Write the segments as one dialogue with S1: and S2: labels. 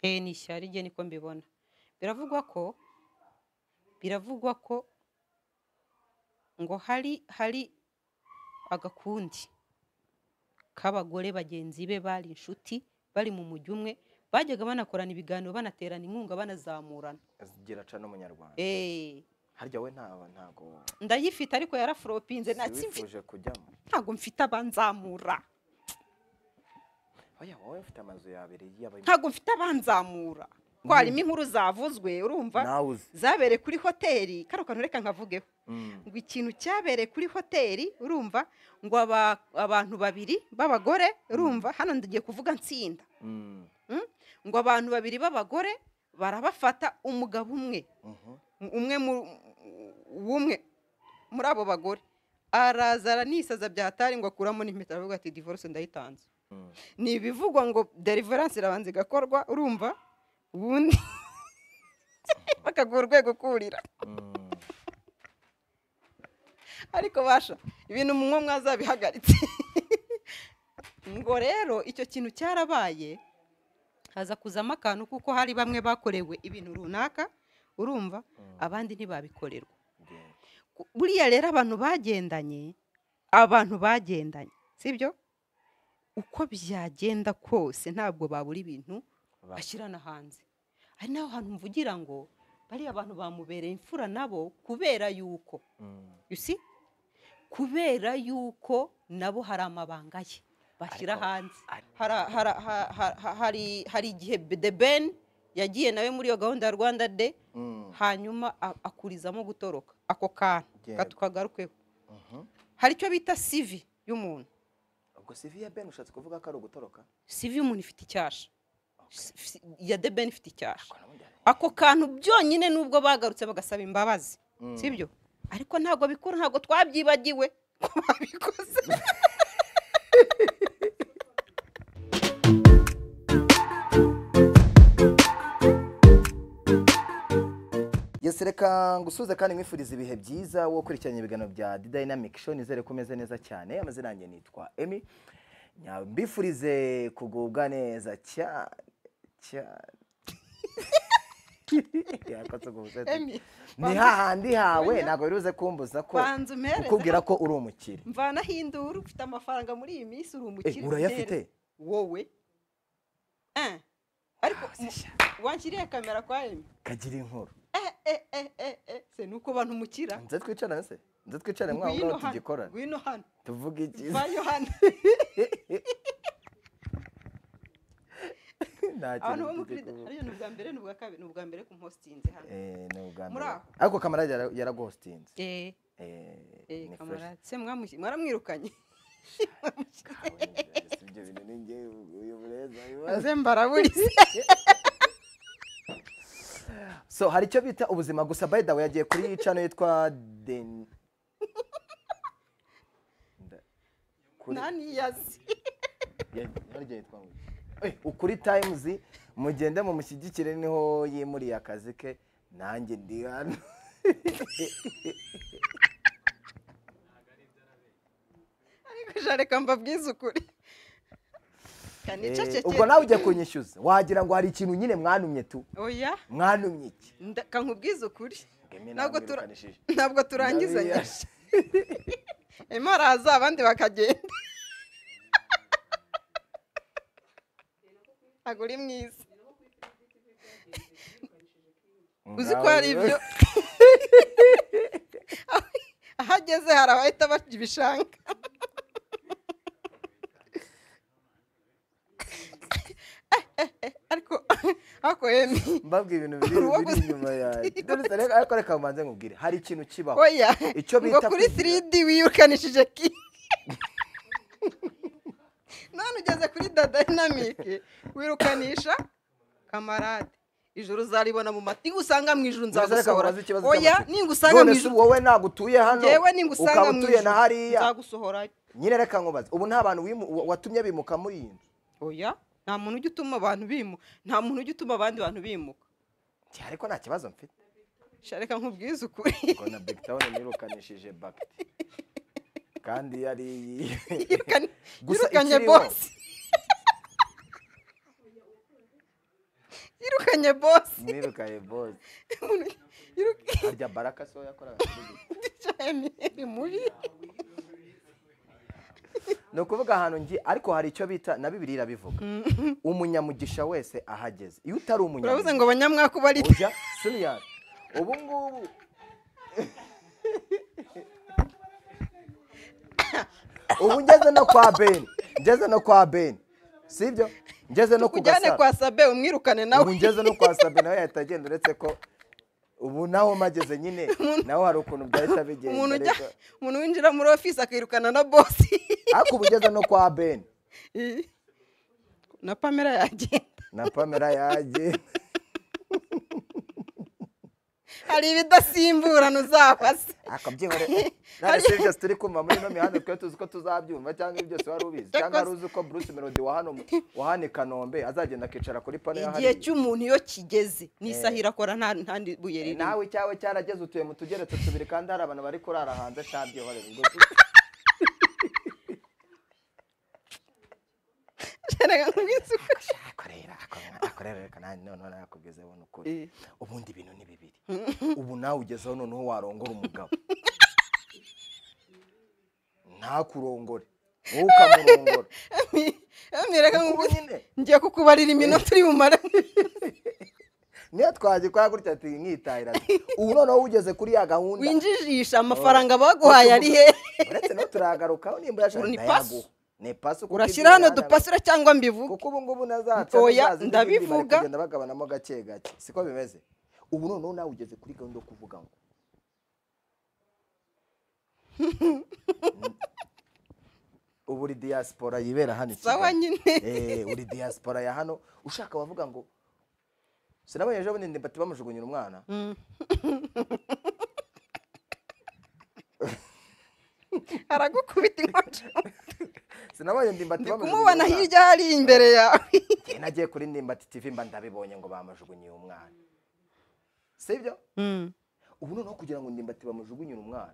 S1: ni ishyari rye niko mbibona biravugwa ko biravugwa ko ngo hari hari agakundi k'abagore bagenzi be bari inshuti bari mu mujyi umwe bajyaga banakorana ibiganiro banaterana inkunga banazamurana
S2: azigira aca n'umunyarwanda
S1: Eh,
S2: harya we ntaba ntago
S1: ndayifite ariko yaraforopinze ntakimfi-
S2: siwifuje kujyamo
S1: ntabwo mfite abanzamura
S2: oya wowe mfite amazu yabiri y'abayimana
S1: ntabwo mfite abanzamura ko harimo inkuru zavuzwe urumva
S2: nawe uzi
S1: zabereye kuri hoteli kano kantu reka nkavugeho
S2: Mm.
S1: ngo ikintu cyabereye kuri hoteli urumva ngo aba- abantu babiri b'abagore urumva hano ndagiye kuvuga nsinda
S2: Mm.
S1: ngo abantu babiri b'abagore barabafata umugabo umwe
S2: Mhm.
S1: umwe mu w'umwe muri abo bagore araza aranisaza bya hatari ngo akuramo n'impeta aravuga ati divorce ndayitanze
S2: Mm.
S1: ni ibivugwa ngo deliverance irabanza igakorwa urumva ubundi bakaguha urwego kurira
S2: Mm.
S1: ariko basha ibintu munywa mwazabihagaritse ngo rero icyo kintu cyarabaye haza kuzamo akantu kuko hari bamwe bakorewe ibintu runaka urumva
S2: Mm.
S1: abandi ntibabikorerwa
S2: Yego.
S1: Ku- buriya rero abantu bagendanye abantu bagendanye sibyo uko byagenda kose ntabwo babura ibintu
S2: Ba-
S1: bashyirana hanze hari n'aho hantu mvugira ngo bariya abantu bamubereye imfura nabo kubera yuko
S2: Mm.
S1: you see? kubera yuko nabo hari amabanga ye bashyira
S2: Ariko-
S1: hanze
S2: ari-
S1: Hara- hara- ha- ha- ha- hari hari igihe the ben yagiye nawe muri iyo gahunda ya rwanda de
S2: Mm.
S1: hanyuma a- akurizamo gutoroka ako kantu
S2: Yego.
S1: ka- tukagarukeho
S2: Mhm.
S1: hari icyo bita sivi y'umuntu
S2: ubwo sivi ya ben ushatse kuvuga ko ari ugutoroka
S1: sivi y'umuntu ifite icyasha Si- ya the ben ifite icyasha
S2: Ko nabundi ari-
S1: ako kantu byonyine nubwo bagarutse bagasaba imbabazi
S2: Mm.
S1: sibyo ariko ntabwo bikora ntabwo twabyibagiwe ko babikoze
S2: Yes, reka ngusuze kandi mwifuriza ibihe byiza wo kurikiranya ibiganiro bya The Dynamic Show nizere ko umeze neza cyane amazina yanjye nitwa Emi mbifurize kugubwa neza cyane cyane Yakotse ubwo busetsa.
S1: Emi,
S2: ni
S1: banza-
S2: hahandi hawe
S1: Oya.
S2: ntabwo biruze kumbuza ko
S1: banza
S2: kukubwira
S1: umpereze
S2: ko uri umukire
S1: mvanaho induru ufite amafaranga muri iyi minsi uri
S2: Eh,
S1: umukire
S2: urayafite
S1: ndera. wowe Eh, ariko mu- wanshyiriye kamera kwa emi
S2: kagira inkuru
S1: eh eh eh eh eh se nuko abantu mukira
S2: nze twicarane se nze twicarane mwaho
S1: ngwino
S2: ngaho
S1: hano
S2: tugikorane
S1: ngwino hano
S2: tuvuge ikiza
S1: vayo hano
S2: nta
S1: abantu bo
S2: kintu
S1: muri
S2: tugiye kuvuga.
S1: hariya ni ubwa mbere ni ubwa kabiri ni ubwa mbere ku mpostinze hano
S2: Eh, ni ubwa
S1: Muri
S2: mbere
S1: aho.
S2: ariko kamara yara- yaraghostinze
S1: eh eh
S2: ni fresh.
S1: kamarade se mwamushyi- mwaramwirukanye
S2: Ibyo bintu ni njye, uyu mureza, uyu mureza.
S1: maze mbaraburize
S2: so hari icyo bita ubuzima gusa by the way yagiye kuri cano yitwa den Nda- kuri-
S1: ntaniyazi
S2: ya- harya yitwa ngo- Eh, ukuri times mugende mumushyigikire niho yimuriye akazi ke nanjye ndi hano
S1: ariko jareka mbabwize ukuri kanica
S2: Eh,
S1: ceceke
S2: ubwo nawe ugiye kunyishyuza wagira ngo hari ikintu nyine mwanumye tu
S1: oya
S2: mwanumye iki
S1: nda- kankubwize ukuri
S2: Ngemi
S1: ntabwo tura-
S2: namwirukanishije.
S1: ntabwo turangizanya
S2: Ndabiya-
S1: emu araza abandi bakagenda ntabwo uri mwiza uzi ko hari ibyo aho ageze hari abahita barya ibishanga ariko ariko emi
S2: mbabwira ibintu biri
S1: Uruwa
S2: biri
S1: gusa-
S2: inyuma yanjye Dore se, reka- ariko reka mbanze nkubwire hari ikintu kibaho
S1: oya
S2: Icyo
S1: ngo
S2: bita
S1: kuri
S2: kugira-
S1: 3D wirukanishije ki none ugeze kuri da dynamic wirukanisha kamarade ijuru uzaribona mu mati usanga mu ijuru
S2: Dore se, reka
S1: nzagusohora
S2: nkubaze ikibazo
S1: oya
S2: cy'amatsiko.
S1: ningusanga mu
S2: None se
S1: ijuru
S2: wowe ntabwo utuye hano
S1: yewe ningusanga
S2: ukaba
S1: mu
S2: utuye na
S1: ijuru
S2: hariya
S1: nzagusohora
S2: nyine reka nkubaze ubu nta bantu wimu- wa- watumye bimuka muri iyi nzu
S1: oya nta muntu ujya utuma abantu bimuka nta muntu ujya utuma abandi bantu bimuka
S2: Nti, ariko nta kibazo mfite
S1: Sha, reka nkubwize ukuri
S2: ngo na big town nirukanishije bakiti kandi yari
S1: Yirukanye-
S2: Gusa
S1: yirukanye
S2: ikiriho-
S1: bose mwirukanye bosi
S2: mwirukanye bose
S1: Yiruka-
S2: harya baraka so yakoraga kuri ibi.
S1: Emmanuel mubi
S2: ni ukuvuga ahantu ngi ariko hari icyo bita na bibiri irabivuga umunyamugisha wese ahageze iyo utari
S1: urabuze
S2: umunyamugisha
S1: ngo banyamwaka uba ari
S2: ujya siriyari ubu ngubu ubu ngeze no kwa beni ngeze no kwa beni sibyo ngeze no ku
S1: ujyane
S2: gasaro
S1: kwa sabe umwirukane
S2: ubu
S1: nawe
S2: ngeze no kwa sabe nawe yahita agenda uretse ko ubu naho mageze nyine naho hari ukuntu byahita bigenda
S1: umuntu ujya
S2: ariko-
S1: umuntu winjira muri ofisi akirukana na bosi
S2: ariko ubu ngeze no kwa beni
S1: na pamela yagenda
S2: na pamela yagiye
S1: hari ibidasimburana uzabaza
S2: akabyihore none si byose turi kumva muri ino mihanda twari tuzi ko tuzabyumva cyangwa ibi byose wari ubizi cyangwa wari uzi ko bruce melody wa hano wa hano i kanombe azagenda akicara kuri pano ya
S1: igihe
S2: hariya
S1: cy'umuntu iyo kigeze n'isaha irakora nta nta buye
S2: Eh,
S1: ririmo
S2: nawe cyawe cyarageze utuye mu tugeretse tubiri kandi hari abantu bari kurara hanze cabyihore
S1: Nshaka kubwira uko-
S2: akorera akorera reka nanjye noneho nawe akubwize abona ukuri
S1: Eh.
S2: ubundi ibintu ni bibiri ubu nawe ugezeho noneho warongora umugabo ntakurongore wowe ukamurongora
S1: Emmanuel, reka
S2: Ubu
S1: nkubwire-
S2: nyine.
S1: ngiye kukubarira iminota uri bumare
S2: niyo twagikora gutya ati nkitahira ati, ubu noneho ugeze kuri ya gahunda
S1: winjijisha amafaranga baguhaye ari he
S2: uretse no turagarukaho nimba yashaka
S1: Ubu ni
S2: ndayaguha.
S1: pasu.
S2: ni pasu kuko
S1: urashyira hano
S2: ibyo
S1: dupasira cyangwa mbivuge
S2: kuko ubu ngubu na za
S1: Oya,
S2: za zindi bindi bari
S1: ndabivuga.
S2: kugenda bagabanamo gake gake siko bimeze ubu noneho nawe ugeze kuri gahunda yo kuvuga ngo ubu uri diaspora yibera hano i
S1: sawa
S2: Kigali.
S1: nyine
S2: Eh, uri diaspora ya hano ushaka wavuga ngo sinabonye ejo bundi bati bamujugunyira umwana
S1: aragukubita inkonjo
S2: sinabonye ndimbati
S1: ndi
S2: bamujugunyira
S1: kumubona
S2: umwana.
S1: hirya hari imbere yawe
S2: Njye nagiye kuri ndimbati tv mba ndabibonye ngo bamujugunyiye umwana sibyo ubu noneho kugira ngo ndimbati bamujugunyire umwana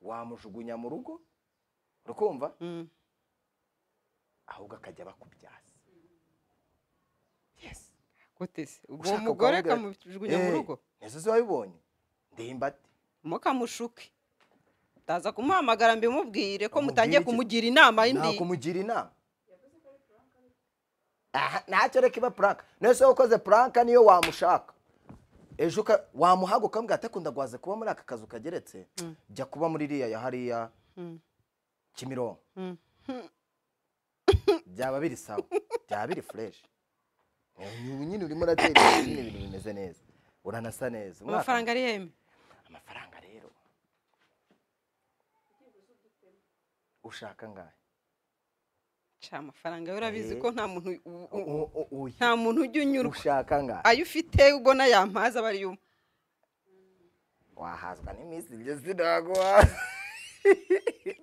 S2: wamujugunya mu rugo urukumva ahubwo akajya bakubyaza yes
S1: gute se uwo
S2: Ushaka
S1: mugore
S2: ukamubwira ati,
S1: kamujugunya mu
S2: "Eh,
S1: rugo
S2: nizo zo wabibonye ndimbati
S1: mukamushuke ndaza kumuhamagara mbimubwire ko mutangiye
S2: Amubwire iki?
S1: kumugira inama y'indi
S2: nakumugira inama Aha, ntacyo reka iba puranka none se wakoze puranka niyo wamushaka ejo uka- wamuhaga ukambwira ati akunda guhaze kuba muri aka kazu kageretse jya kuba muri iriya ya hariya
S1: Mm.
S2: kimironko
S1: Mm.
S2: byaba biri sawa byaba biri fureshi ubu nyine urimo uratera imbere nyine ibintu bimeze neza uranasa neza Umwaka-
S1: amafaranga ari yeme
S2: amafaranga rero ushaka ngahe
S1: ca amafaranga yo urabizi
S2: Eh.
S1: ko nta muntu u- u-
S2: U- u- u- uyi.
S1: nta muntu ujya unyurwa
S2: ushaka ngahe
S1: ayo ufite ubona yampaza aba ari yo
S2: wahazwa n'iminsi igeze naguhaza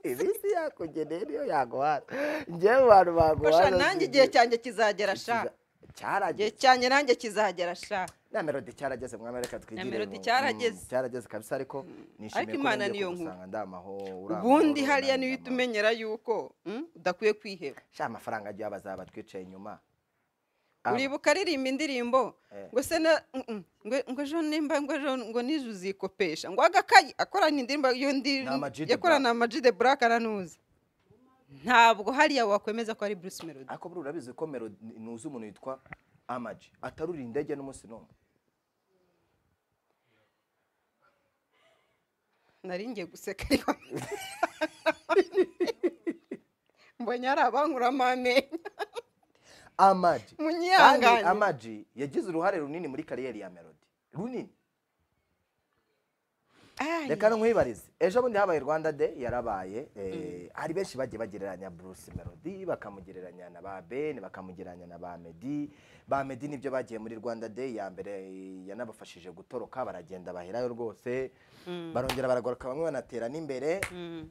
S2: iminsi yakugeneye niyo yaguhaza njyewe mu bantu baguhaza
S1: fasha nanjye igihe cyanjye kizagera sha igihe
S2: cyarageze
S1: cyanjye nanjye kizagera sha
S2: na melodi cyarageze mwami reka twigire
S1: Na melody
S2: mu-
S1: cyarageze.
S2: mm, cyarageze kabisa ariko
S1: Ariko
S2: nishimiye ko
S1: Imana
S2: nongeye
S1: niyo nkuru.
S2: kugusanga ndamaho urangwa
S1: ubundi
S2: amahoro,
S1: hariya
S2: nanjye
S1: niyo uhita
S2: ndamahoro.
S1: umenyera yuko mm, udakwiye kwiheba
S2: sha amafaranga agiye bazaba twicaye inyuma Ah,
S1: uribuka aririmba indirimbo
S2: eh,
S1: ngo se na mm, mm, ngo- ngo ejo nimba ngo ejo ngo nijoro uzikopesha ngo agakayi akorana indirimbo iyo ndi
S2: Ni Ama G the
S1: yakorana amajide buraka aranuzi ntabwo hariya wakwemeza ko ari bruce melody
S2: ariko buriya urabizi ko melodi nuzi umuntu yitwa amaji atarurira indege n'umunsi n'umwe
S1: nari ngiye guseka ariko mbonye hari abankuramo amenyo
S2: amaji kandi
S1: munyihangane
S2: amaji yagize uruhare runini muri kariyeri ya melody runini
S1: Ai.
S2: reka nkwibarize ejo bundi habaye rwanda day yarabaye eh, hari benshi bagiye bagereranya bruce melody bakamugereranya na ba ben bakamugereranya na ba meddy ba meddy nibyo bagiye muri rwanda day ya mbere eh, yanabafashije gutoroka baragenda baherayo rwose barongera baragaruka bamwe banatera n'imbere
S1: Mm.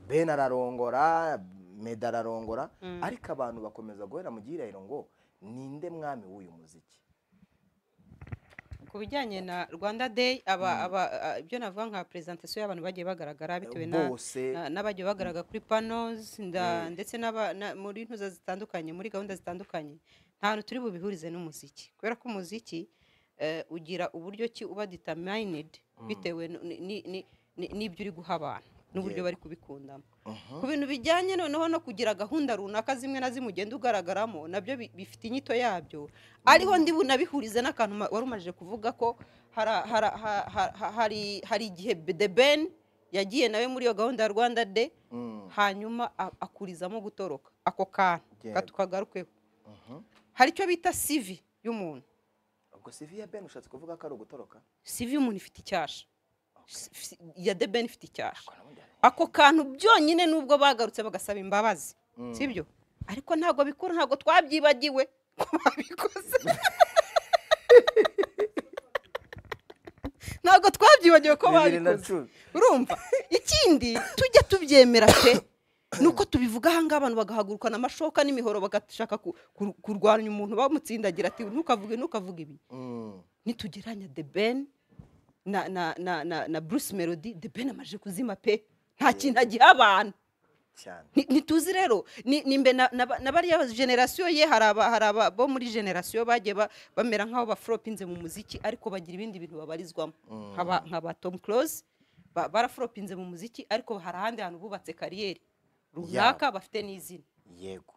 S2: ben ararongora meda ararongora ariko abantu bakomeza guhera mu gihirahiro ngo ninde mwami w'uyu muziki
S1: ku bijyanye na rwanda day aba aba a- ibyo navuga nka presentation y'abantu bagiye bagaragara bitewe na
S2: bose
S1: na- n'abagiye bagaragara kuri panos nda-
S2: Eh.
S1: ndetse n'aba- na- muri ntuza zitandukanye muri gahunda zitandukanye nta hantu turi bubihurize n'umuziki kubera ko umuziki eh, ugira uburyo ki uba determined bitewe n- ni- ni- ni- ni- n'ibyo uri guha abantu n'uburyo
S2: Yego.
S1: bari kubikundamo
S2: Mhm.
S1: ku bintu bijyanye noneho no kugira gahunda runaka zimwe na zimwe ugenda ugaragaramo nabyo bi- bifite inyito yabyo ariho ndi bunabihurize n'akantu ma- wari umajije kuvuga ko hara- hara- ha- ha- ha- hari hari igihe B- the ben yagiye nawe muri iyo gahunda ya rwanda de
S2: Mm.
S1: hanyuma a- akurizamo gutoroka ako kantu
S2: Yego.
S1: ka- tukagarukeho
S2: Mhm.
S1: hari icyo bita sivi y'umuntu
S2: ubwo CV ya ben ushatse kuvuga ko ari ugutoroka
S1: sivi y'umuntu ifite icyasha Si- iya the ben ifite icyasha
S2: Ko nabundi ari-
S1: ako kantu byonyine nubwo bagarutse bagasaba imbabazi
S2: Mm.
S1: sibyo ariko ntabwo bikora ntabwo twabyibagiwe ko babikoze ntabwo twabyibagiwe ko
S2: bibiri na
S1: babikoze
S2: cumi
S1: urumva ikindi tujya tubyemera pe ni uko tubivuga ahangaha abantu bagahaguruka n'amashoka n'imihoro bagashaka ku- ku- kurwanya umuntu bamutsindagira ati ntukavuge ntukavuge ibi
S2: Mm.
S1: nitugeranya the ben na na na na, na bruce melody the ben amaje kuzima pe nta kintu agiha abantu
S2: cyane
S1: Ni- ntituzi rero ni ni mbe na- na ba- na bariya generasiyo ye hari aba hari aba bo muri generasiyo bagiye ba- bamera nk'aho baforopinze mu muziki ariko bagira ibindi bintu babarizwamo
S2: Mm.
S1: nk'aba nk'aba tom close ba- baraforopinze mu muziki ariko hari ahandi hantu bubatse kariyeri runaka bafite n'izina
S2: yego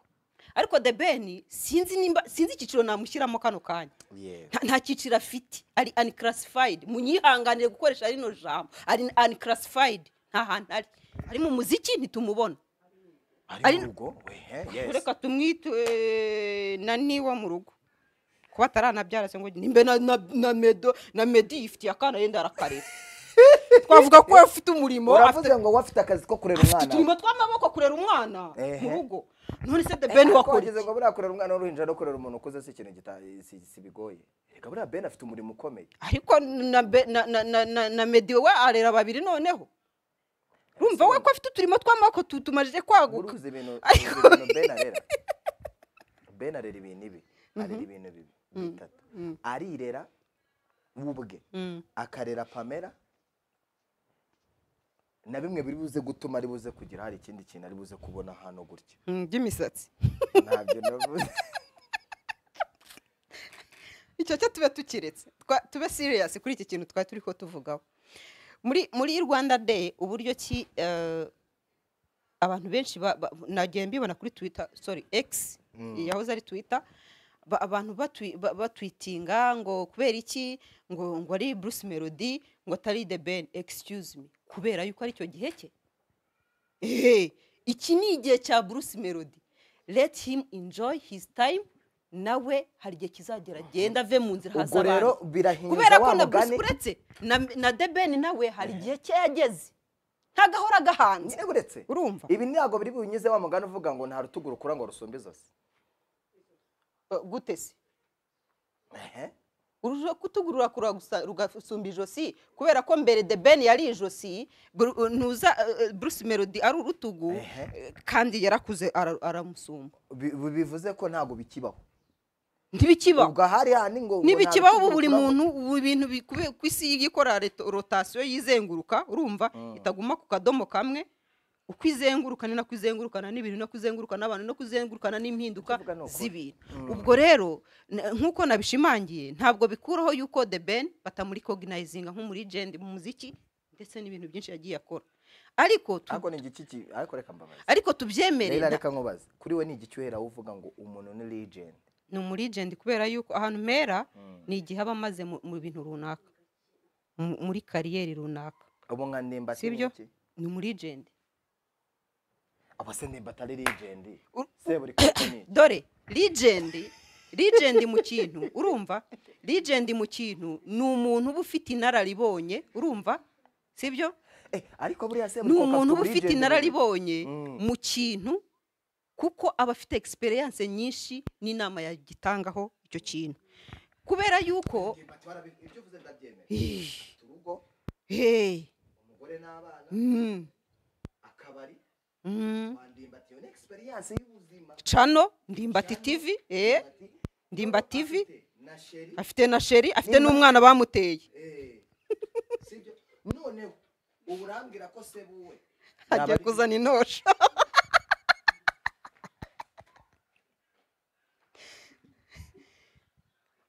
S1: ariko the ben sinzi nimba sinzi icyiciro namushyiramo kano kanya
S2: yego
S1: nta- nta cyiciro afite ari uniclassified munyihanganire gukoresha rino jambo ari uniclassified nta hantu ari ari mu muziki ntitumubona
S2: ari
S1: Ari-
S2: mu rugo wehe yes
S1: reka tumwite eh, na niwa mu rugo kuba ataranabyara se ngo nimbe na na na medo na medi yifitiye akana yenda arakarera twavuga ko afite umurimo afite
S2: uravuze ngo wowe afite akazi ko kurera
S1: afite
S2: umwana we.
S1: uturimo tw'amaboko kurera umwana
S2: Ehe.
S1: mu rugo none se de ben
S2: ariko
S1: wakora
S2: wagize
S1: iki?
S2: ngo buriya kurera umwana w'uruhinja no kurera umuntu ukuze si ikintu gita- si- si bigoye reka buriya ben afite umurimo ukomeye
S1: ariko na be- na na na na- na medi we arera babiri noneho urumva we ko afite uturimo tw'amaboko tu- tumajije kwaguka
S2: uruzi ibintu
S1: Ariko-
S2: uruzi ibintu ben arera ben arera ibintu ibi arera ibintu bibi bitatu arirera we ubwe
S1: Mm.
S2: akarera pamela na bimwe biri buze gutuma ari buze kugira hari ikindi kintu ari buze kubona hano gutya
S1: Mm, by'imisatsi
S2: ntabyo navuze
S1: icyo cyo tube tukiretse Twa- tube serious kuri iki kintu twari turi ko tuvugaho muri muri rwanda day uburyo ki eh, abantu benshi ba- ba- nagiye mbibona kuri twitter sorry x yahoze ari twitter ba- abantu batwi- ba- batwitinga ngo kubera iki ngo ngo ari bruce melody ngo atari the ben excuse me kubera yuko ari cyo gihe cye ehe iki ni igihe cya bruce melody let him enjoy his time nawe hari igihe kizagera agenda ave mu nzira
S2: ubwo rero birahinduka
S1: kubera
S2: wa
S1: ko na bruce
S2: mugani
S1: uretse na, na the ben nawe hari igihe cye yageze ntagahora gahanze
S2: nyine uretse
S1: urumva
S2: ibi ntabwo biri bunyuze wa mugani uvuga ngo nta rutugu rukura ngo rusumbe izosi
S1: Eh, gute se
S2: ehe
S1: urujo kutugurura kura gusa rugasumba ijosi kubera ko mbere the ben yari ijosi Bru- ntuza eh, eh, bruce melody ari urutugu
S2: Ehe.
S1: eh, kandi yarakuze ara- aramusumba
S2: Bi- bi- bivuze ko ntabwo bikibaho
S1: ntibikibaho
S2: ubwo ahari handi ngo ngo
S1: ntibikibaho
S2: nta
S1: ubu buri
S2: rutugu rukura ngo-
S1: muntu ubu ibintu bikube- ku isi ikora reto- rotasiyo yizenguruka urumva itaguma ku kadomo kamwe uko izenguruka ni nako izengurukana n'ibintu nako izengurukana n'abantu nako izengurukana n'impinduka
S2: Kuvuga ni ukuri.
S1: z'ibintu ubwo rero n- nk'uko nabishimangiye ntabwo bikuraho yuko the ben batamuri cognizinga nko muri jend mu muziki ndetse n'ibintu byinshi yagiye akora ariko tu-
S2: ariko ni igiki ki- ariko reka mbabaze
S1: ariko tubyemere
S2: rero
S1: nta-
S2: reka nkubaze kuri we ni igiki uhera uvuga ngo umuntu ni legend
S1: ni umurigenti kubera yuko ahantu mpera ni igihe aba amaze mu- mu bintu runaka mu- muri kariyeri runaka
S2: ubu nka nimba
S1: Si byo? ni umurigenti
S2: aba se nimba atari legend
S1: Ur-
S2: se buri kantu
S1: dore rigendi rigendi mu kintu urumva rigendi mu kintu ni umuntu uba ufite inararibonye urumva sibyo
S2: eh ariko buriya se
S1: ni
S2: buri
S1: umuntu uba
S2: kuvuga
S1: ufite
S2: legend
S1: inararibonye
S2: Mm.
S1: mu kintu kuko aba afite egisperiyanse nyinshi n'inama yagitangaho icyo kintu kubera yuko
S2: Nimba twarabi- ibyo uvuze ndabyemera
S1: Ih,
S2: urugo
S1: hey,
S2: umugore n'abana
S1: mm,
S2: akabari
S1: mm.
S2: wandimbatiyo ni experience y'ubuzima
S1: cano ndimbati tivi eh,
S2: Ndimbati,
S1: ndimbati
S2: afite
S1: tivi
S2: ni na sheri
S1: afite na sheri afite
S2: Nimba-
S1: n'umwana bamuteye
S2: eh, sibyo noneho ubu urambwira ko se buwe
S1: ajya kuzana intosho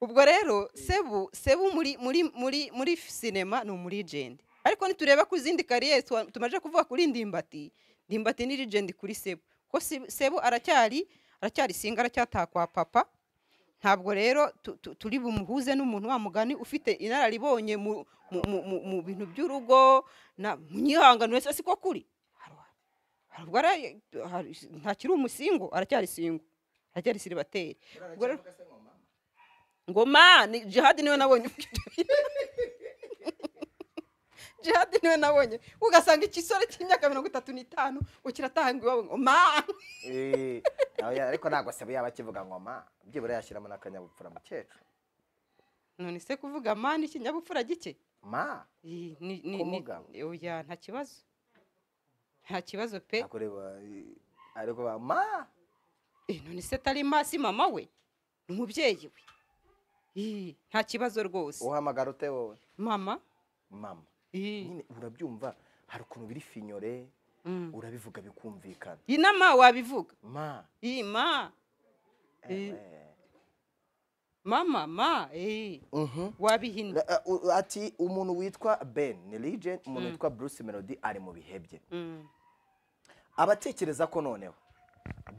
S1: ubwo rero sebu sebu muri muri muri muri sinema ni umurijende ariko nitureba ku zindi kariyeri tuwa- tumaze kuvuga kuri ndimbati ndimbati ni rigende kuri sebu ko Se- sebu aracyari aracyari singa aracyataha kwa papa ntabwo rero tu- tu- turi bumuhuze n'umuntu wa mugani ufite inararibonye mu mu- mu- mu- mu bintu by'urugo na mu nyihangano wese siko kuri Hari- hari ubwo ara- hari- ntakiri umusingo aracyari singo aracyari siribateri ubwo rero
S2: se ngoma
S1: ngoma ni jihadi niwe nabonye uvuga ibyo bintu. jihadi niwe nabonye ugasanga ikisore cy'imyaka mirongo itatu n'itanu ukiratanga iwabo ngoma
S2: Eh, nawe ya- ariko ntabwo se yaba akivuga ngoma byibura yashyiramo n'akanyabupfura mukecuru
S1: none se kuvuga mani ikinyabupfura gike
S2: ma
S1: Ih, ni- ni- ni-
S2: Kumugabo.
S1: oya nta kibazo nta kibazo pe
S2: ntabwo ureba eh, ariko ba- ma
S1: Eh, none se atari masi mama we ni umubyeyi we Ih, nta kibazo rwose
S2: uhamagara ute wowe
S1: mama
S2: mama
S1: Ih,
S2: nyine urabyumva hari ukuntu biri finyore
S1: mm.
S2: urabivuga bikumvikana
S1: Ih, na ma wabivuga
S2: ma
S1: Ih, ma Eh.
S2: eh,
S1: mama ma eh,
S2: mhm.
S1: wabihinnye
S2: La- uh, uh, ati umuntu witwa ben ni legend umuntu witwa bruce melody ari mu bihe bye
S1: Mm,
S2: abatekereza ko noneho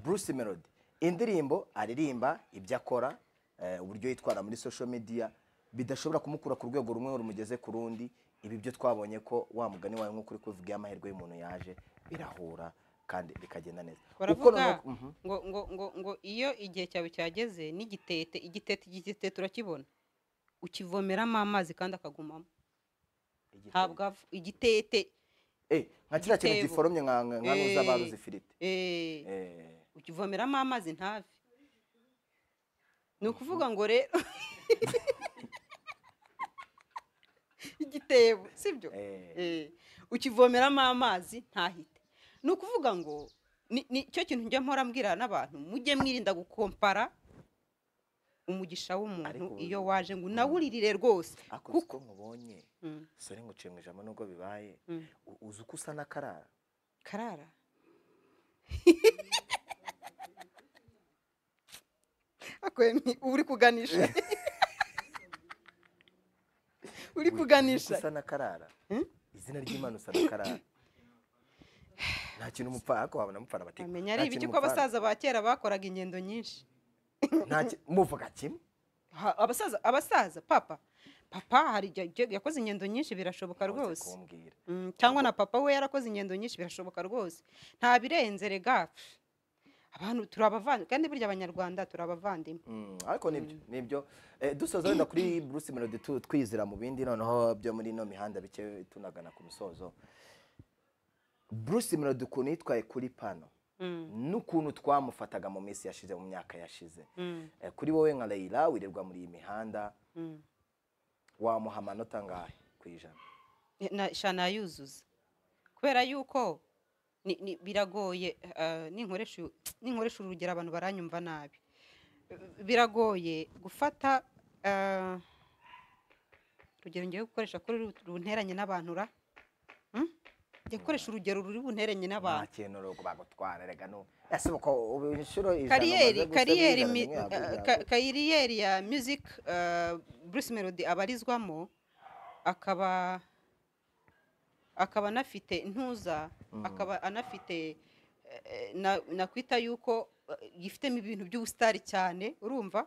S2: bruce melody indirimbo aririmba ibyo akora eh, uburyo yitwara muri social media bidashobora kumukura ku rwego rumwe ngo rumugeze ku rundi ibi byo twabonye ko wa mugani wawe nk'uko uri kubivuga amahirwe y'umuntu yaje birahura kandi bikagenda neza Uko
S1: baravuga
S2: noneho- Mhm.
S1: ngo ngo ngo ngo iyo igihe cyawe cyageze n'igitete igitete igitete urakibona ukivomeramo amazi kandi akagumamo
S2: Igitebo.
S1: ntabwo ava igitete
S2: Eh, nka kiriya kintu
S1: igitebo.
S2: giforomye nka nka- nka
S1: Eh.
S2: n'uzabaruza ifiriti
S1: eh,
S2: Eh,
S1: ukivomeramo amazi ntave ni ukuvuga ngo rero igitebo sibyo
S2: eh.
S1: Eh, ukivomeramo amazi ntahite ni ukuvuga ngo ni ni cyo kintu njya mpora mbwira n'abantu mujye mwirinda gukompara umugisha w'umuntu
S2: Ariko
S1: iyo
S2: ubu-
S1: waje ngo unawuririre rwose
S2: ako
S1: kuko-
S2: uko nkubonye
S1: Mm,
S2: sore nguciye mu ijambo nubwo bibaye
S1: mm.
S2: u- uzi uko usa n'akarara
S1: karara akwemye uba uri kuganisha uri
S2: Uzi-
S1: kuganisha
S2: uzi uko usa n'akarara
S1: Hmm?
S2: izina ry'imana usa n'akarara nta kintu umupfana ariko wabona amupfana bateka
S1: amenya ari ibiki ko abasaza ba kera bakoraga ingendo nyinshi
S2: muvuga kimwe
S1: Ha- abasaza abasaza papa papa hari igihe igihe yakoze ingendo nyinshi birashoboka
S2: Umaze
S1: rwose
S2: kumbwira
S1: Mm, cyangwa na papa we yarakoze ingendo nyinshi birashoboka rwose nta birenze rega pff. abantu turi abavandimwe kandi burya abanyarwanda turi abavandimwe
S2: Mm, ariko nibyo nibyo Eh, dusoza wenda kuri bruce melody tu- twizira mu bindi noneho byo muri ino mihanda bike tunagana ku musozo bruce melody ukuntu yitwaye kuri pano
S1: Mm,
S2: n'ukuntu twamufataga mu minsi yashize mu myaka yashize
S1: mm,
S2: Eh, kuri wowe nka layira wirirwa muri iyi mihanda
S1: mm.
S2: wamuha amanota angahe ku ijana
S1: Na- sha nayuzuza kubera yuko ni- ni- biragoye eh, ninkoresha uyu- ninkoresha uru rugero abantu baranyumva nabi biragoye gufata eh, urugero ngiye gukoresha kuri ru- runteranye n'abantu ra Mm? Ngiye gukoresha urugero ruri bunteranye
S2: nta
S1: n'abantu
S2: kintu rero bagutwara rega no ese uko ubu inshuro ijana
S1: kariyeri kariyeri
S2: umaze gusebya ijana
S1: mi-
S2: rimwe yabwo
S1: eh,
S2: yabwo.
S1: ka- kariyeri ya music eh, Bruce Melody abarizwamo akaba akaba anafite ntuza
S2: Mm.
S1: akaba anafite eh, na- nakwita yuko eh, yifitemo ibintu by'ubusitari cyane urumva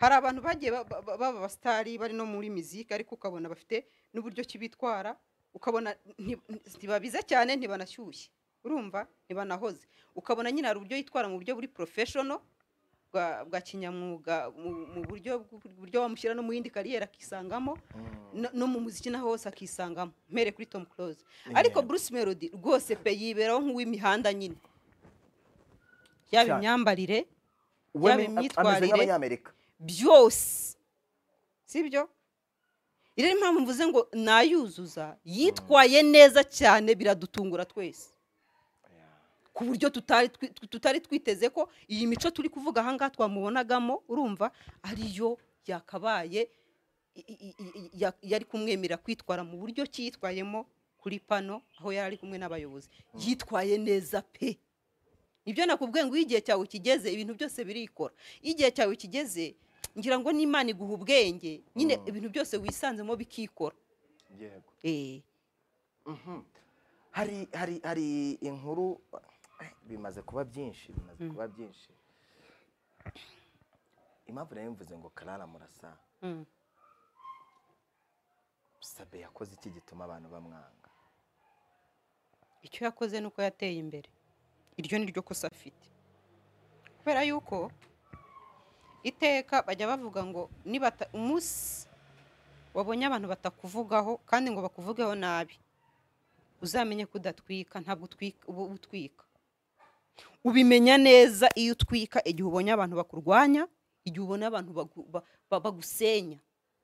S1: hari abantu bagiye ba- ba- ba- baba abasitari bari no muri miziki ariko ukabona bafite n'uburyo ki bitwara ukabona nti- nti- ntibabize cyane ntibanashyushye urumva ntibanahoze ukabona nyine hari uburyo yitwara mu buryo buri porofeshono bwa bwa kinyamwuga mu- mu buryo bw- buryo wamushyira no mu yindi kariyeri akisangamo
S2: Mm.
S1: no- no mu muziki na hose akisangamo mpere kuri tom close
S2: Eh.
S1: ariko bruce melody rwose pe yiberaho nk'uw'imihanda nyine yaba
S2: Cyane.
S1: imyambarire
S2: We
S1: yaba
S2: ni- ameze
S1: imyitwarire-
S2: nk'abanyamerika
S1: byose sibyo iri ni impamvu mvuze ngo nayuzuza yitwaye neza cyane biradutungura twese ku buryo tutari twi- tutari twiteze ko iyi mico turi kuvuga ahangaha twamubonagamo urumva ariyo yakabaye i- i- i- i- ya- yari kumwemera kwitwara mu buryo ki yitwayemo kuri pano aho yari ari kumwe n'abayobozi yitwaye neza pe nibyo nakubwiye ngo iyo igihe cyawe kigeze ibintu byose birikora iyo igihe cyawe kigeze ngira ngo n'imana iguha ubwenge nyine ibintu byose wisanzemo bikikora
S2: yego
S1: Eh,
S2: hari hari hari inkuru eh, bimaze kuba byinshi bimaze kuba byinshi impamvu nayo mvuze ngo karara murasa
S1: mm.
S2: sabe yakoze iki gituma abantu bamwanga
S1: icyo yakoze ni uko yateye imbere iryo ni ryo kosa afite kubera yuko iteka bajya bavuga ngo nibata- umunsi wabonye abantu batakuvugaho kandi ngo bakuvugeho nabi uzamenye ko udatwika ntabwo utwika uba utwika ubimenya neza iyo utwika igihe ubonye abantu bakurwanya igihe ubona abantu bagu- ba- ba- bagusenya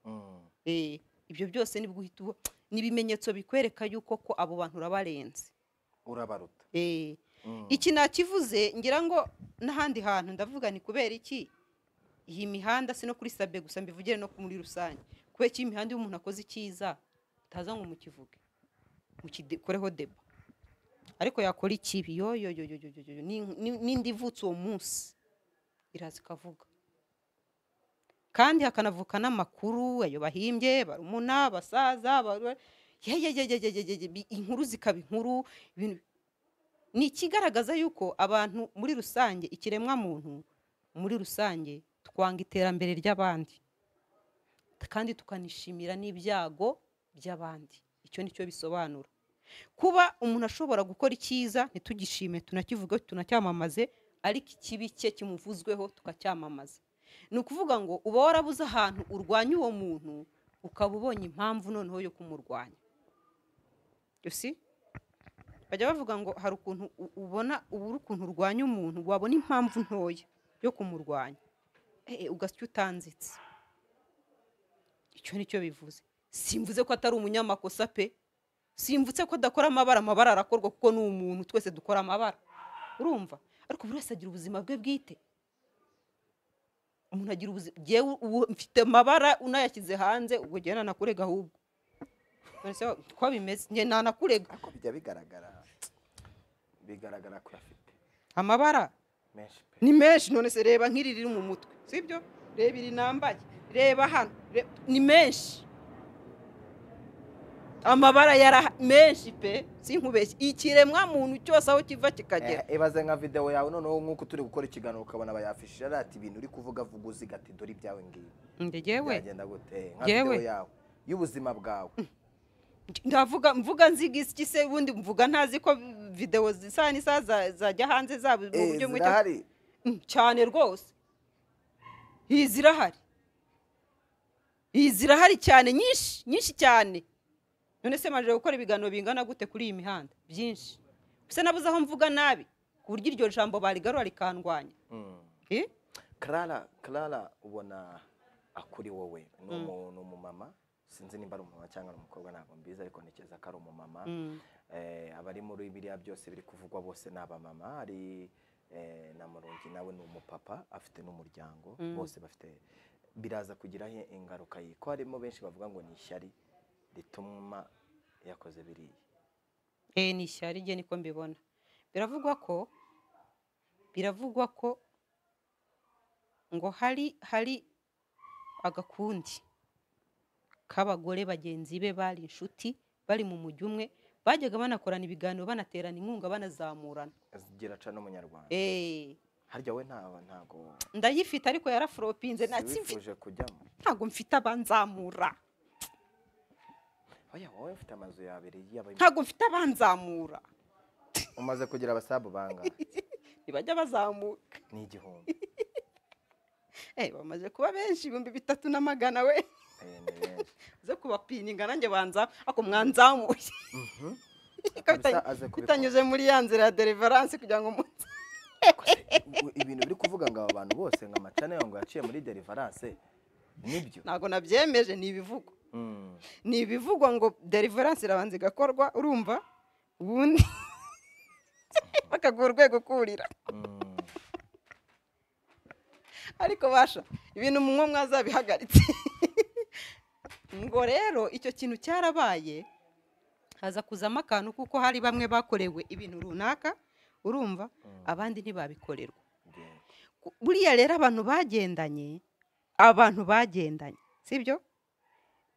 S2: Mm,
S1: Eh, ibyo byose nibwo uhita uba- ni ibimenyetso bikwereka yuko ko abo bantu urabarenze
S2: urabaruta
S1: Eh,
S2: Mm,
S1: iki nakivuze ngira ngo n'ahandi hantu ndavuga ni kubera iki iyi mihanda si no kuri sabe gusa mbivugire no muri rusange kubera ko iyo imihanda iyo umuntu akoze icyiza utaza ngo mukivuge mukikoreho deba ariko yakora ikibi yo yo yo yo yo yo yo yo, ni- ni- n'indi ivutse uwo munsi iraza ikavuga kandi hakanavuka n'amakuru ayo bahimbye barumuna abasaza baru- ye- ye- ye- ye- ye- ye- ye- ye, bi- inkuru zikaba inkuru ibintu ni ikigaragaza yuko abantu muri rusange ikiremwamuntu muri rusange twanga iterambere ry'abandi kandi tukanishimira n'ibyago by'abandi icyo ni cyo bisobanura kuba umuntu ashobora gukora icyiza ntitugishime tunakivuge tunacyamamaze ariko ikibi cye kimuvuzweho tukacyamamaza ni ukuvuga ngo uba warabuze ahantu urwanya uwo muntu ukaba ubonye impamvu noneho yo kumurwanya you see bajya bavuga ngo hari ukuntu u- ubona ubura ukuntu urwanya umuntu wabona impamvu ntoya yo kumurwanya Eh, ugasya utanzitse icyo nicyo bivuze simvuze ko atari umunyamakosa pe simvutse ko adakora amabara amabara arakorwa kuko ni umuntu twese dukora amabara urumva ariko buri wese agira ubuzima bwe bwite umuntu agira ubuzima jyewe ubu mfite amabara unayashyize hanze ubwo jyewe nanakurega ahubwo None se ko bimeze njye nanakurega
S2: ariko bijya bigaragara bigaragara ko afite
S1: amabara
S2: menshi pe
S1: ni menshi none se reba nk'iri riri mu mutwe sibyo reba iri nambaye reba hano re- ni menshi amabara yara menshi pe sinkubeshye ikiremwa muntu cyose aho kiva kikagera
S2: Eh, ibaze nka videwo yawe noneho nk'uko turi gukora ikiganiro ukabona bayafishije ari ati ibintu uri kuvuga vuga uziga ati dore ibyawe ngibi
S1: ndegewe
S2: byagenda gute Eh, nka
S1: Yewe.
S2: videwo yawe y'ubuzima bwawe
S1: ndavuga mvuga nziga iki se ubundi mvuga ntazi ko videwo zisa n'isaha za- zajya hanze zaba mu
S2: Eh,
S1: buryo bumwe cyangwa-
S2: zirahari
S1: Mm, cyane rwose iyi zirahari iyi zirahari cyane nyinshi nyinshi cyane none se majije gukora ibiganiro bingana gute kuri iyi mihanda byinshi bisa nabuze aho mvuga nabi ku buryo iryo jambo barigarura rikandwanya
S2: Mm.
S1: Eh?
S2: Clara Clara ubona akuri wowe ni umu- ni umumama sinzi nimba ari umumama cyangwa ari umukobwa ntabwo mbizi ariko ntekereza ko ari umumama
S1: Mm.
S2: Eh, abari muri biriya byose biri kuvugwa bose ni abamama hari eh, na murungi nawe ni umupapa afite n'umuryango bose bafite biraza kugiraho ingaruka ye ko harimo benshi bavuga ngo ni ishyari rituma yakoze biriya
S1: Eh, ni ishyari rye niko mbibona biravugwa ko biravugwa ko ngo hari hari agakundi k'abagore bagenzi be bari inshuti bari mu mujyi umwe bajyaga banakorana ibiganiro banaterana inkunga banazamurana
S2: zigira aca n'umunyarwanda
S1: Eh,
S2: harya we nta- ntago
S1: ndayifite ariko yaraforopinze ntabwo
S2: siwifuje kujyamo
S1: mfite abanzamura
S2: oya wowe mfite amazu yabiri y'abari
S1: ntabwo mfite abanzamura
S2: umaze kugira abasabu bangahe
S1: ntibajya bazamuka
S2: ni igihumbi
S1: Eh, bamaze kuba benshi ibihumbi bitatu na magana we
S2: Eh, ni benshi
S1: zo kubapininga nanjye banza ako mwanzamuye
S2: Kabisa,
S1: Bitany-
S2: aze kubikora.
S1: bitanyuze muri ya nzira ya deliverance kugira ngo umunsi
S2: Ubu ibintu uri kuvuga ngo aba bantu bose ngo amacana ngo yaciye muri delivarance nibyo
S1: ntabwo nabyemeje ni ibivugo
S2: Mm.
S1: ni ibivugwa ngo deliverance irabanza igakorwa urumva ubundi bakaguha urwego kurira
S2: Mm.
S1: ariko basha ibintu munywa mwazabihagaritse ngo rero icyo kintu cyarabaye haza kuzamo akantu kuko hari bamwe bakorewe ibintu runaka urumva abandi ntibabikorerwa Ku- buriya rero abantu bagendanye abantu bagendanye sibyo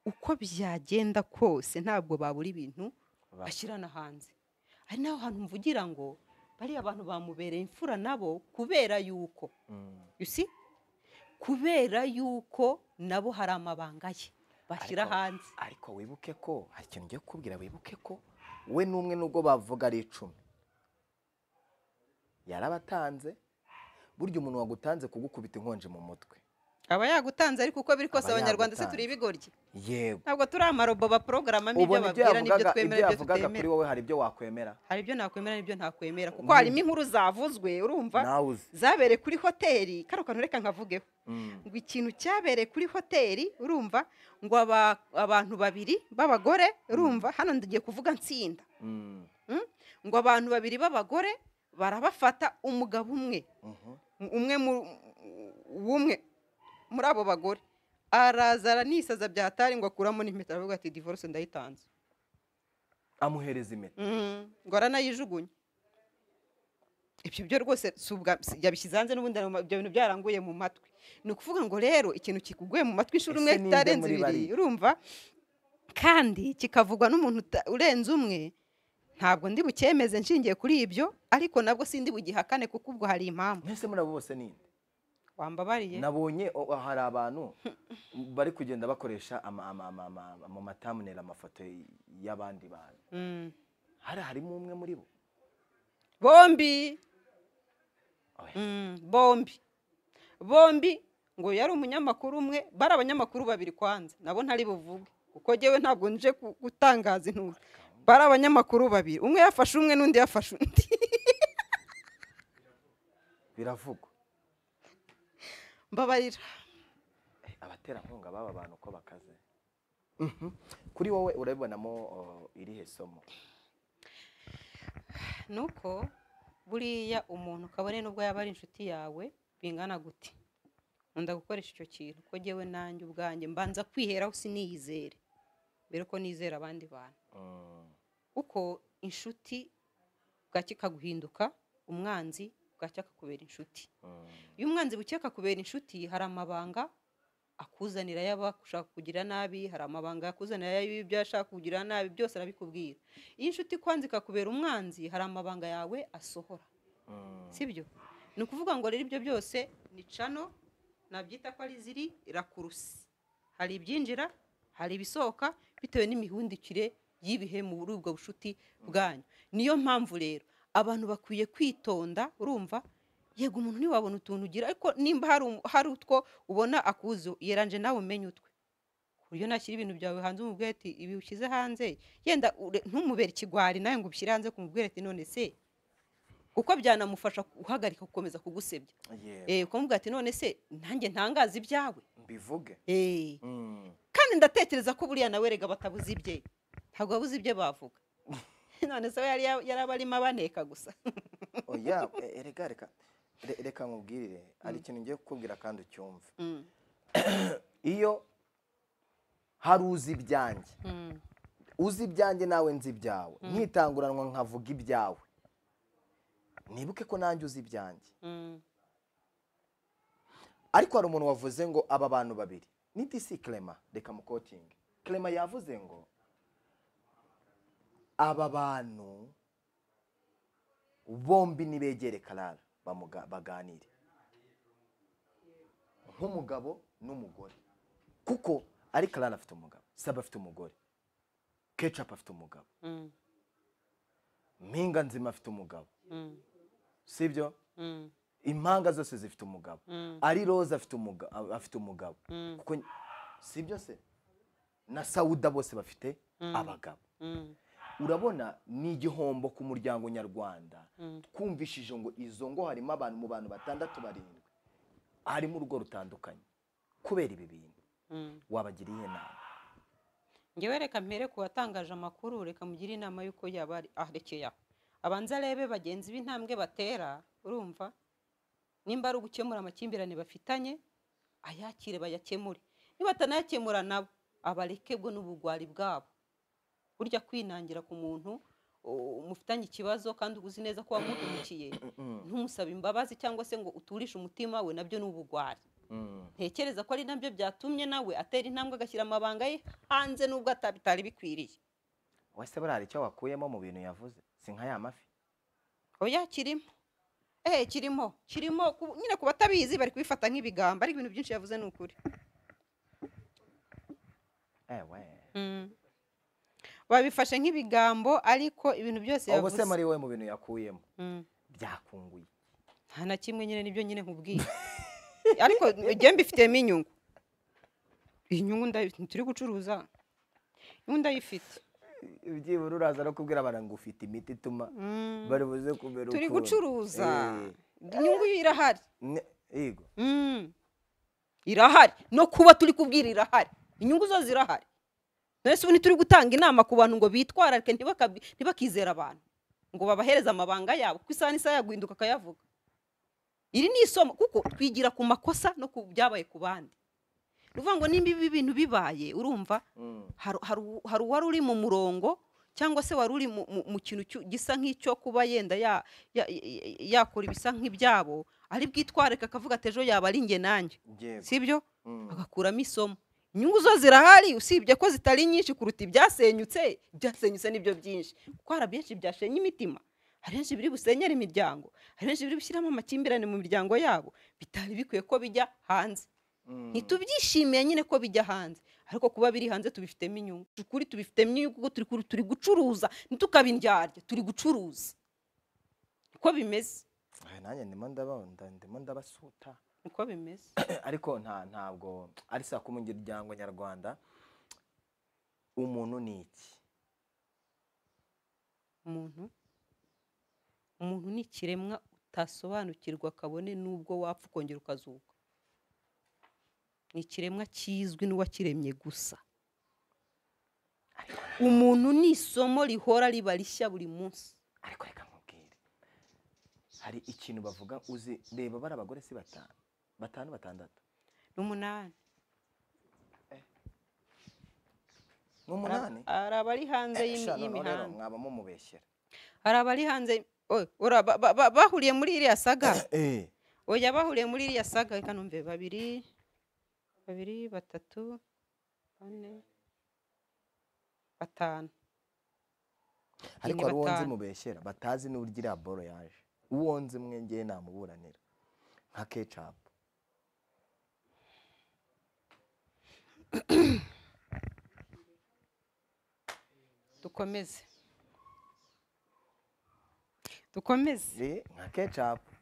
S1: uko byagenda kose ntabwo babura ibintu bashyirana hanze hari n'aho hantu mvugira ngo bariya abantu bamubereye imfura nabo kubera yuko you see? kubera yuko nabo hari amabanga ye bashyira
S2: Ariko-
S1: hanze
S2: ariko wibuke ko hari ikintu ngiye kukubwira wibuke ko we n'umwe nubwo bavuga ari icumi yarabatanze burya umuntu wagutanze kugukubita inkonji mu mutwe
S1: aba yagutanze ariko uko biri kose
S2: Aba
S1: abanyarwanda se
S2: yagutanze.
S1: turi ibigoryi
S2: yego
S1: ntabwo turi amarobo baporogramamo ibyo
S2: ubona ibyo
S1: babwira n'ibyo
S2: yavugaga ibyo
S1: twemera n'ibyo
S2: yavugaga kuri
S1: tutemera
S2: wowe hari ibyo wakwemera
S1: hari ibyo nakwemera n'ibyo ntakwemera kuko
S2: Mm.
S1: harimo inkuru zavuzwe urumva
S2: nawe uzi
S1: zabereye kuri hoteli kano kantu reka nkavugeho
S2: Mm.
S1: ngo ikintu cyabereye kuri hoteli urumva ngo aba- abantu babiri b'abagore urumva hano ndagiye kuvuga nsinda
S2: Mm.
S1: ngo abantu babiri b'abagore barabafata umugabo umwe
S2: Mhm.
S1: umwe mu- w'umwe muri abo bagore araza aranisaza bya hatari ngo akuramo n'impeta aravuga ati divorce ndayitanze
S2: amuhereza impeta
S1: Mhm, ngo aranayijugunye ibyo byo rwose si ubwa- si- yabishyize hanze n'ubundi aruma- ibyo bintu byaranguye mu matwi ni ukuvuga ngo rero ikintu kikuguye mu matwi inshuro
S2: Ese
S1: imwe
S2: ni nde
S1: kitarenze
S2: muri
S1: ibiri
S2: bariya?
S1: urumva kandi kikavugwa n'umuntu uta- urenze umwe ntabwo ndi bucyemeze nshingiye kuri ibyo ariko nabwo sindi bugihakane kuko ubwo hari impamvu
S2: mwese muri abo bose ninde
S1: wambabariye
S2: nabonye o- o- hari abantu bari kugenda bakoresha ama- ama- ama- ama- mu matamunera amafoto y'abandi bantu
S1: Mm.
S2: hari harimo umwe muri bo
S1: bombi
S2: Oya.
S1: Mm, bombi bombi ngo yari umunyamakuru umwe bari abanyamakuru babiri kwanza nabo ntari buvuge kuko jyewe ntabwo nje ku- gutangaza intuza bari abanyamakuru babiri umwe yafashe umwe n'undi yafashe undi
S2: biravugwa
S1: mbabarira
S2: Eh, abaterankunga b'aba bantu uko bakaze Mhm. kuri wowe urabibonamo o, irihe somo
S1: nuko buriya umuntu kabone nubwo yaba ari inshuti yawe bingana gute nkunda gukoresha icyo kintu ko jyewe nanjye ubwanjye mbanza kwiheraho siniyizere mbere ko nizera abandi bantu
S2: Mm.
S1: uko inshuti bwacya ikaguhinduka umwanzi bwacya akakubera inshuti
S2: Mm.
S1: iyo umwanzi bucye akakubera inshuti hari amabanga akuzanira y'abashaka kugira nabi hari amabanga akuzanira y'ibyo yashaka kugira nabi byose arabikubwira iyo inshuti ikwanze ikakubera umwanzi hari amabanga yawe asohora
S2: Mm.
S1: sibyo ni ukuvuga ngo rero ibyo byose ni cano nabyita ko ari ziri rakurusi hari ibyinjira hari ibisohoka bitewe n'imihundikire y'ibihe muri ubwo bushuti bwanyu niyo mpamvu rero abantu bakwiye kwitonda urumva yego umuntu ntiwabona utuntu ugira ariko nimba hari um- hari utwo ubona akuzu yeranje nawe umenye utwe ku buryo nashyira ibintu byawe hanze umubwire ati ibi ushyize hanze yenda ure- ntumubere ikigwari nawe ngo ubishyire hanze kumubwira ati none se kuko byanamufasha guhagarika gukomeza kugusebya
S2: Yego,
S1: eh ukamubwira ati none se nanjye ntangaza ibyawe
S2: mbivuge
S1: eh
S2: Mm.
S1: kandi ndatekereza ko buriya nawe rega batabuze ibye ntabwo babuze ibyo bavuga none se we yari yari aba arimo abaneka gusa
S2: oya eh, eh, reka reka re- reka nkubwirire hari ikintu ngiye kukubwira kandi ucyumve
S1: Mm,
S2: iyo hari uzi ibyanjye
S1: mm,
S2: uzi ibyanjye nawe nzi ibyawe nkitanguranwa nkavuga ibyawe nibuke ko nanjye uzi ibyanjye
S1: mm.
S2: ariko hari umuntu wavuze ngo aba bantu babiri ni disi kerema reka mukotinge kerema yavuze ngo aba bantu bombi nibegere karara bamuga- baganire nk'umugabo n'umugore kuko ari karara afite umugabo saba afite umugore kecapu afite umugabo
S1: Mm,
S2: mpinga nzima afite umugabo
S1: mm,
S2: sibyo
S1: mm,
S2: impanga zose zifite umugabo
S1: mm,
S2: ari roza afite umuga- afite umugabo
S1: mm,
S2: kuko sibyo se na sawuda bose bafite
S1: Mm.
S2: abagabo
S1: mm,
S2: urabona ni igihombo ku muryango nyarwanda
S1: mm.
S2: twumvishije ngo izo ngo harimo abantu mu bantu batandatu barindwi harimo urugo rutandukanye kubera ibi bintu
S1: Mm.
S2: wabagira iyihe nama
S1: ngewe reka mpere ku watangaje amakuru reka mugire inama y'uko yaba ari- arekeye aho abanza arebe bagenzi b'intambwe batera urumva nimba ari ugukemura amakimbirane bafitanye ayakire bayakemure niba atanayakemura nabo abarekebwe n'ubugwari bwabo burya kwinangira ku muntu u- mufitanye ikibazo kandi uzi neza ko wamuhemukiye ntumusaba imbabazi cyangwa se ngo uturishe umutima we nabyo ni ubugwari ntekereza ko ari nabyo byatumye nawe atera intambwe agashyira amabanga ye hanze n'ubwo ata- bitari bikwiriye
S2: wese buriya hari icyo wakuyemo mu bintu yavuze si nka ya mafi
S1: oya kirimo ehe kirimo kirimo ku- nyine ku batabizi bari kubifata nk'ibigamba ariko ibintu byinshi yavuze ni ukuri
S2: ewe
S1: Mm. babifashe nk'ibigambo ariko ibintu byose
S2: ubu
S1: yavuze
S2: se muri we mu bintu yakuyemo
S1: Mm.
S2: byakunguye
S1: nta na kimwe nyine nibyo nyine nkubwiye ariko njye mbifitemo inyungu iyi nyungu ndayi- turi gucuruza inyungu ndayifite
S2: ibyibura uraza no kubwira abantu ngo ufite imiti ituma
S1: Mm.
S2: bari buze kumera
S1: turi
S2: ukuntu.
S1: gucuruza
S2: Eh,
S1: inyungu yo irahari
S2: ne- yego
S1: Mm. irahari no kuba turi kubwira irahari inyungu zo zirahari none ubu turi gutanga inama ku bantu ngo bitwararike ntibakabi- ntibakizera abantu ngo babahereze amabanga yabo kuko isaha n'isaha yaguhinduka akayavuga iri ni isomo kuko twigira ku makosa no ku byabaye ku bandi ni ukuvuga ngo nimba ibi bintu bibaye urumva
S2: Mm.
S1: hari- hari u- hari uwari uri mu murongo cyangwa se wari uri mu- mu mu kintu cyu- gisa nk'icyo kuba yenda ya- ya- ya- yakora ibisa nk'ibyabo ari bwitwareka akavuga ati ejo yaba ari njye nanjye
S2: Yego.
S1: sibyo
S2: Mm.
S1: agakuramo isomo inyungu zo zirahari usibye ko zitari nyinshi kuruta ibyasenyutse ibyasenyutse nibyo byinshi kuko hari byinshi byashenye imitima hari benshi biri busenyere imiryango hari benshi biri bushyiramo amakimbirane mu miryango yabo bitari bikwiye ko bijya hanze
S2: Mm.
S1: ntitubyishimiye nyine ko bijya hanze ariko kuba biri hanze tubifitemo inyungu ukuri tubifitemo inyungu kuko turi kuri- turi gucuruza ntitukabindyarya turi gucuruza niko bimeze
S2: Ah, nanjye ndimo ndaba- nda- ndimo ndabasuta
S1: niko bimeze
S2: ariko nta ntabwo ari saa kumi umuryango nyarwanda umuntu ni iki
S1: umuntu umuntu ni ikiremwa utasobanukirwa kabone n'ubwo wapfa ukongera ukazuka ni ikiremwa kizwi n'uwakiremye gusa umuntu ni isomo rihora riba rishya buri munsi
S2: ariko reka nkubwire hari ikintu bavuga uzi reba bari abagore si batanu batanu batandatu
S1: ni umunani
S2: ni umunani
S1: hari abari hanze y'imi-
S2: Sha, noneho rero
S1: y'imihanda
S2: mwaba mumubeshyera
S1: hari abari hanze oye, ura- ba- ba- ba- bahuriye muri iriya saga
S2: Eh,
S1: oya bahuriye muri iriya saga reka numve babiri babiri batatu bane batanu
S2: ariko
S1: ni
S2: hari uwo nzi
S1: batanu.
S2: mubeshyera batazi n'uburyo iriya boro yaje uwo nzi mwe ngewe namuburanira nka kecapu
S1: dukomeze dukomeze
S2: Eh, nka kecapu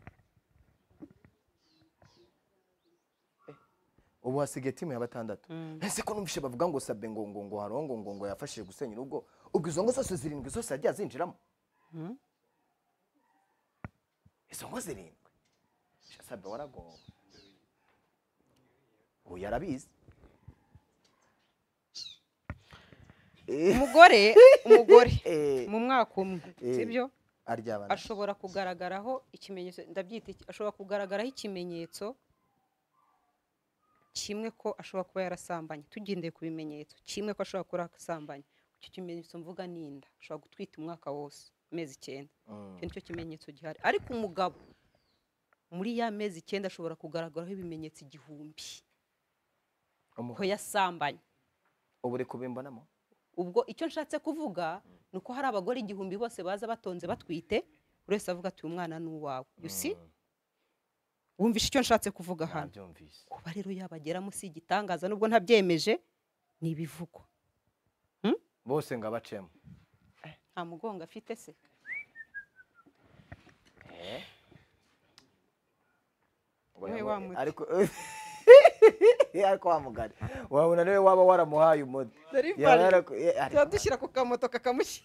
S2: Eh, ubu hasigaye timu ya batandatu
S1: Mm.
S2: ese ko numvishe bavuga ngo sabe ngo ngo ngo harongo ngo ngo yafashije gusenya urugo ubwo izo ngo zose zirindwi zose yagiye azinjiramo
S1: Mm.
S2: izo ngo zirindwi Sha, sabe waragomba ubu yarabizi Eh,
S1: umugore umugore
S2: eh,
S1: mu mwaka umwe
S2: Eh.
S1: sibyo
S2: aryabana
S1: ashobora kugaragaraho ikimenyetso ndabyita iki- ashobora kugaragaraho ikimenyetso kimwe ko ashobora kuba yarasambanye tugendeye ku bimenyetso kimwe ko ashobora kuba yarasambanye icyo kimenyetso mvuga ni inda ashobora gutwita umwaka wose amezi icyenda
S2: Mm.
S1: icyo nicyo kimenyetso gihari ariko umugabo muri ya mezi icyenda ashobora kugaragaraho ibimenyetso igihumbi ko
S2: Umuhungu.
S1: yasambanye
S2: ubu uri kubimbonamo
S1: ubwo icyo nshatse kuvuga ni uko hari abagore igihumbi bose baza batonze batwite buri wese avuga ati uyu mwana ni uwawe you see
S2: Mm,
S1: wumvishe icyo nshatse kuvuga hano
S2: nabyumvise
S1: kuba rero yabageramo si igitangaza nubwo ntabyemeje ni ibivugwa
S2: bose ngo abacemo
S1: nta mugongo afite se
S2: Eh.
S1: Wowe
S2: Wabona-
S1: wa muti.
S2: ariko ariko wa mugari wabona niwe waba waramuhaye umuti
S1: Dore
S2: Yaba
S1: ibali.
S2: yaraku- eh, ariko-
S1: dushyira ku kamoto kakamushyi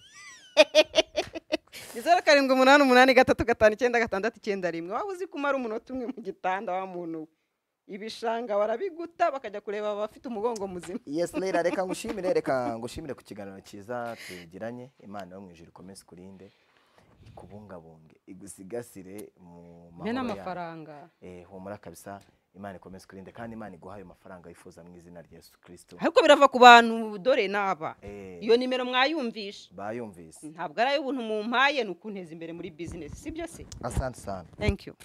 S1: ni zeru karindwi umunani umunani gatatu gatanu icyenda gatandatu icyenda rimwe waba uzi kumara umunota umwe mu gitanda wa muntu we ibishanga barabiguta bakajya kureba abafite umugongo muzima
S2: yes rero reka ngushimire reka ngushimire ku kiganiro cyiza tugiranye imana yo mu ijuru ikomeze kurinde ikubungabunge igusigasire mu
S1: mbe
S2: mahoro yawe
S1: n'amafaranga
S2: Eh, humura kabisa imana ikomeze kurinde kandi imana iguha ayo mafaranga wifuza mu izina rya yesu kirisito
S1: ariko birava ku bantu dore n'aba
S2: Eh,
S1: iyo nimero mwayumvisha
S2: bayumvise
S1: ntabwo ari ay'ubuntu mumpaye ni ukunteza imbere muri bizinesi si byo se
S2: asante sana
S1: thank you